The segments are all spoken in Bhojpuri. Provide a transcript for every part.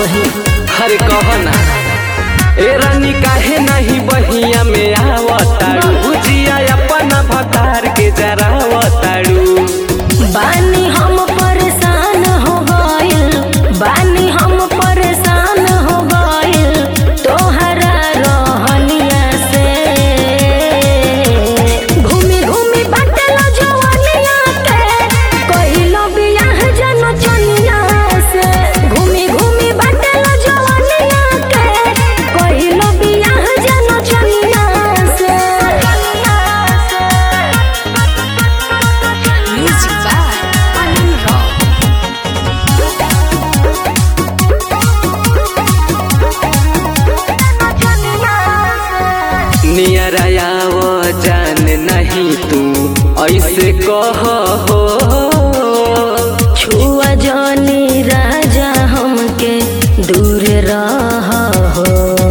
कही हरे कह ना ए रानी काहे नहीं बहिया में आवताड़ू भुजिया अपना भतार के जरावताड़ू बानी हम परेशान हो गइल बानी हम परेशान हो गइल तोहरा रहनिया से घूमी घूमी बाटला जवानिया के कहिलो बियाह जन चनिया से घूमी घूमी बाटला जवानिया के कहिलो बियाह जन चनिया से Music by Alan Rock. नियर आव जान नहीं तू ऐसे कह हो छुआ जानी राजा हमके दूर रह हो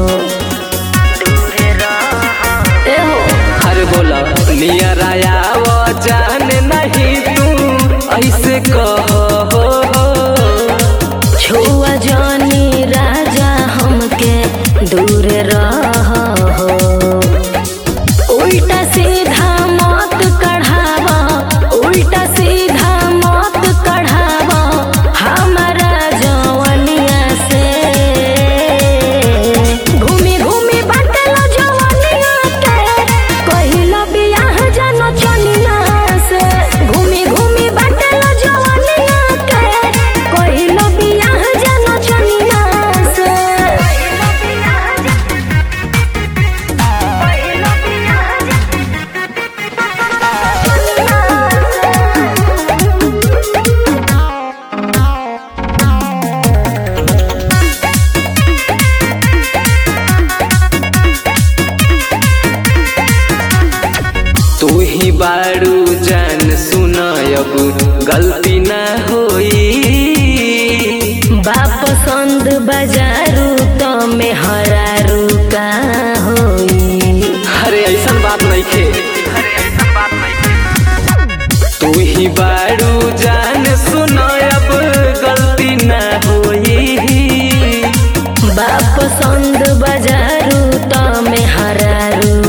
ए हो हर बोला नियर आव जान नहीं तू ऐसे कह हो छुआ जानी राजा हमके दूर रह हो उल्टा सीधा मत कढ़ावा उल्टा सीधा मत कढ़ावा हमारा जवनिया से घूमी घूमी बाटला जवनिया के कहिला बियाह जन चनिया से घूमी घूमी बाटला जवनिया के कहिला बियाह जन चनिया से तू ही बारू जान सुनायब गलती ना होई बाप पसंद बाजारू तो में हरारू का होई अरे ऐसा बात नहीं खे तू ही बारू जान सुनायब गलती ना होई बाप पसंद बाजारू तो में हरारू